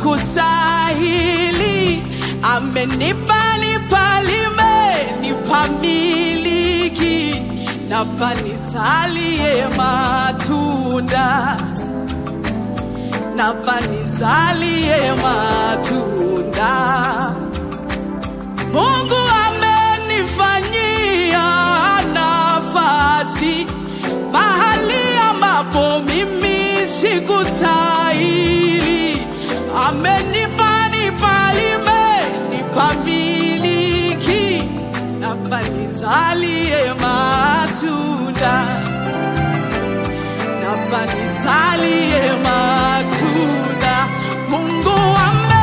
sikustahili, amenipa nipalime, nipamiliki, napa nizalie matunda, napa nizalie matunda. Mungu amenifanyia nafasi mahali ambapo mimi sikustahili. Amenipa nipalime, nipamiliki, napa nizalie matunda, napa nizalie matunda. Mungu ame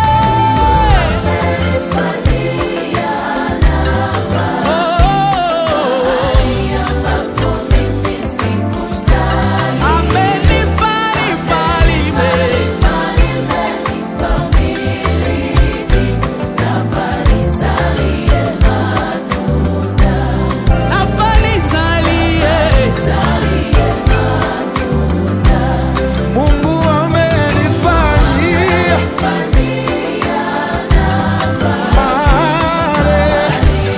Amenipa nipalime, napa nizalie Mungu amenifanyia mahali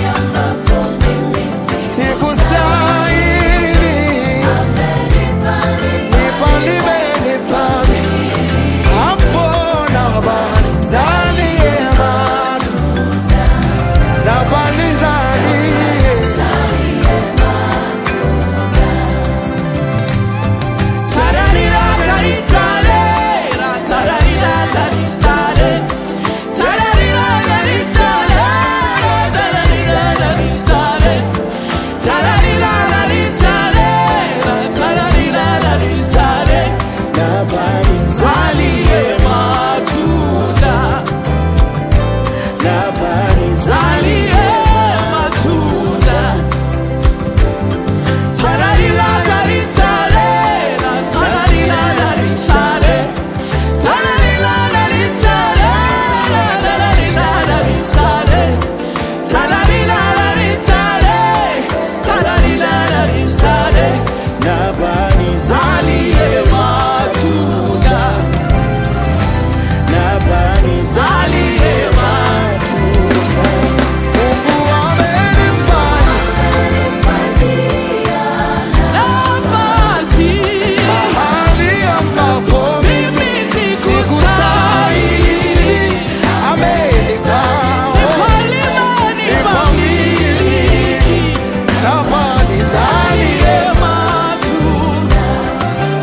sikustahili. Nipalime, nipame, hapo nabanizalie matunda. Nabanizalie. Tararira taristare, ra tararira taristare, tararira taristare, ra tararira taristare, tararira taristare, ra tararira taristare, zalie matunda, zalie matunda. Tararila tarisare, la tararila tarisare, tararila tarisare, la tararila tarisare, tararila tarisare, tararila tarisare, zalie matunda, zalie matunda. Mungu amenifanya Nafasi, mahali ambapo mimi sikustahili, sikustahili. Amenipa nipalima, nipamiliki, nafasi zalie matunda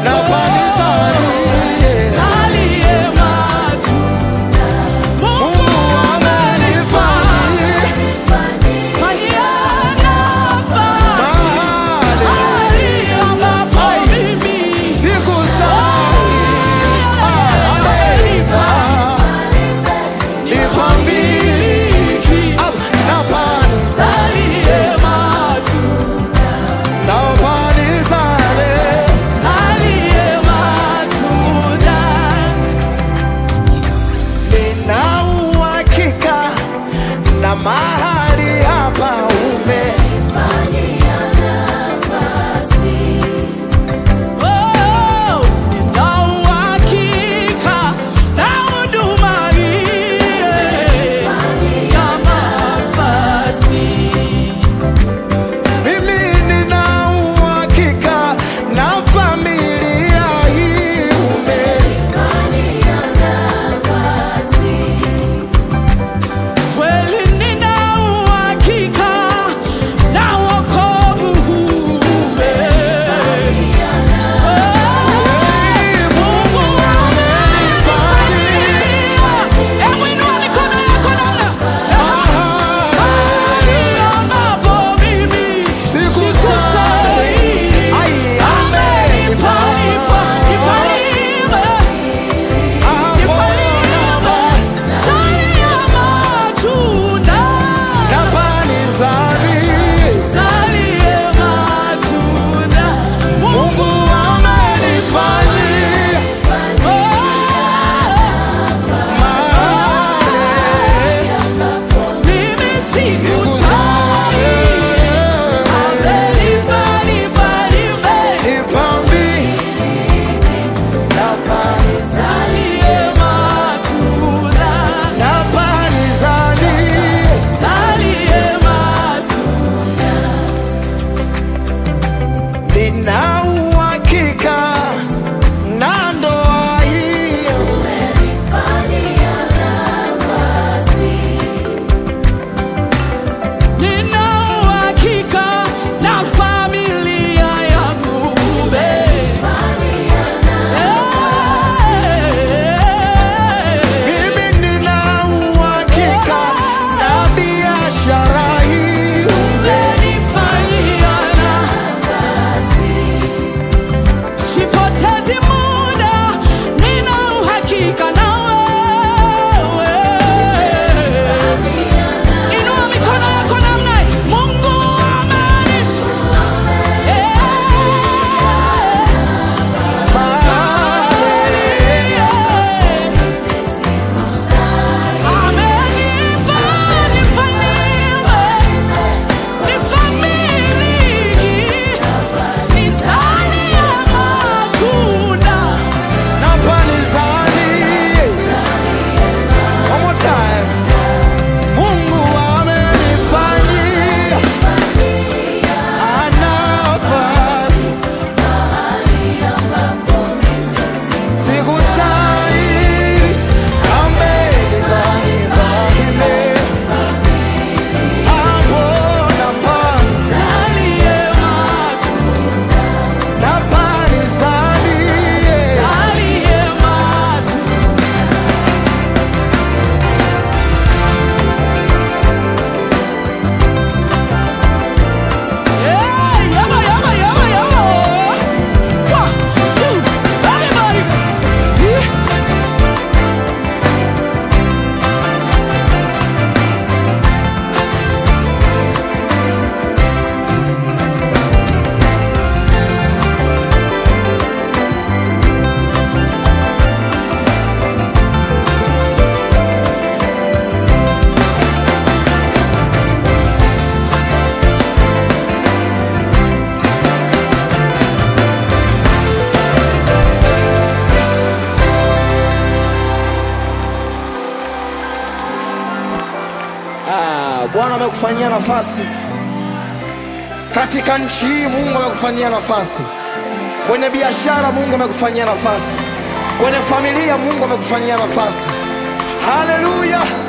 Bwana amekufanyia nafasi katika nchi hii. Mungu amekufanyia nafasi kwenye biashara, Mungu amekufanyia nafasi kwenye familia, Mungu amekufanyia nafasi. Haleluya!